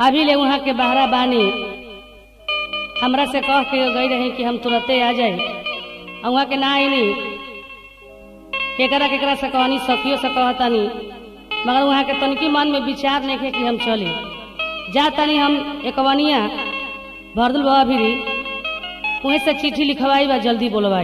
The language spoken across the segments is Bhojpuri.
अभी ले वहाँ के बहरा बानी हमरा से कह के गई रही कि हम तुरंते आ जाए और वहाँ के ना आईनी केकरा केकरा से कहनी सखियों से कहतानी मगर वहाँ के तनिकी मन में विचार नहीं है कि हम चले जा तनी हम एकवनिया भरदुल बाबा भी वहीं से चिट्ठी लिखवाई बा जल्दी बोलवाई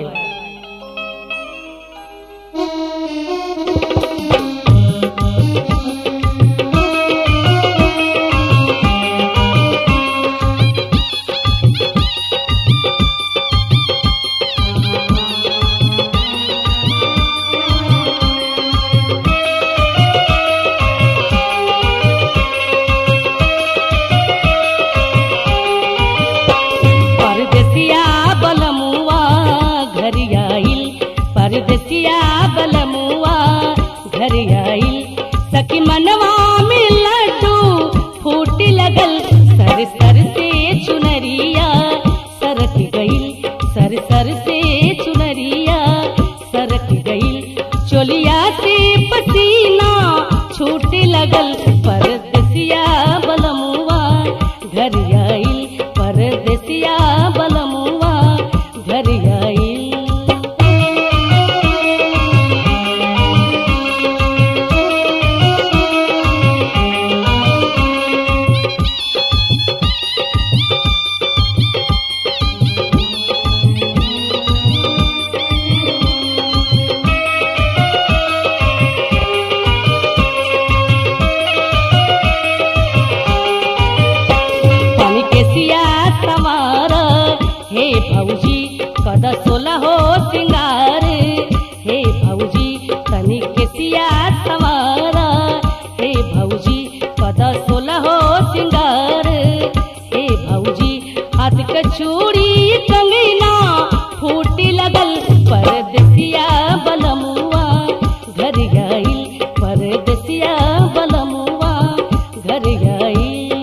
परदेसिया बलमुआ घर आइल परदेसिया बलमुआ घर आइल सखी मनवा में लड्डू फूट लगल सर सर से चुनरिया सरक गई सर सर से चुनरिया सरक गई चोलिया से पसीना छूट लगल परदेसिया बलमुआ घर आइल परदेसिया बलमुआ घर आइल पानी के सिया सवार हे भौजी कद सोला हो सिंगार हे भौजी तनी के सिया सवार हे भौजी कद सोला हो सिंगार हे भौजी हाथ के चूड़ी कंगना फूटी लगल परदेसिया बलमुआ घर गई परदेसिया बलमुआ घर गई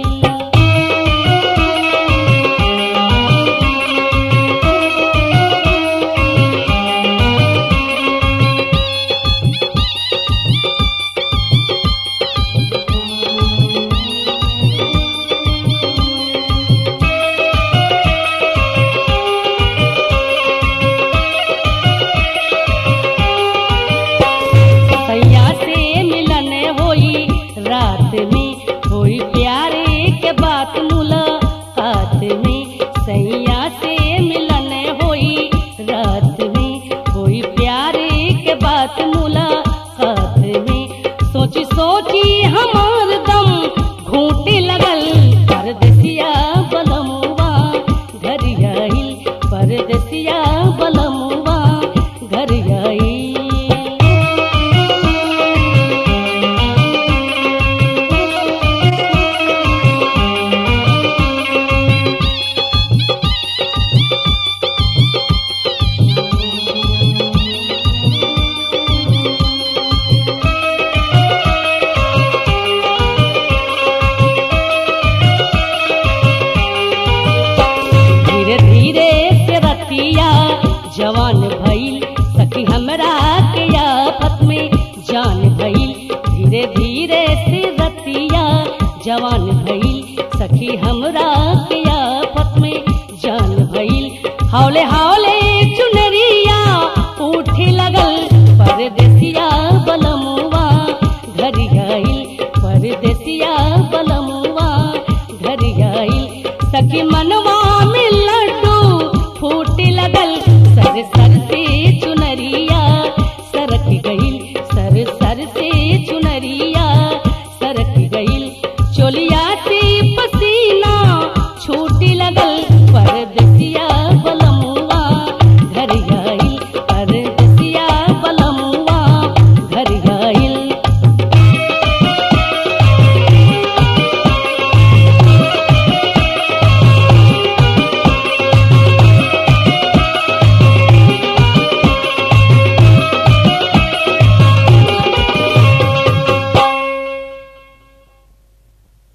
सैया से मिलन होई रात में होई प्यारे के बात मुलाकात में सैया से मिलन होई रात में होई प्यारे के बात मुलाकात में सोची सोची हमार दम घूटे लगल परदेसिया बलमुआ घर आई परदेसिया बलमुआ घर आई धीरे धीरे से रतिया जवान भइल सखी हमरा के आफत में जान भइल धीरे धीरे से रतिया जवान भइल सखी हमरा के आफत में जान भइल हौले हौले चुनरिया उठे लगल परदेसिया बलमुआ घर गई परदेसिया बलमुआ घर गई सखी मनवा में लड्डू फूटे लगल सर सर से चुनरिया सरक गई सर सर से चुनरिया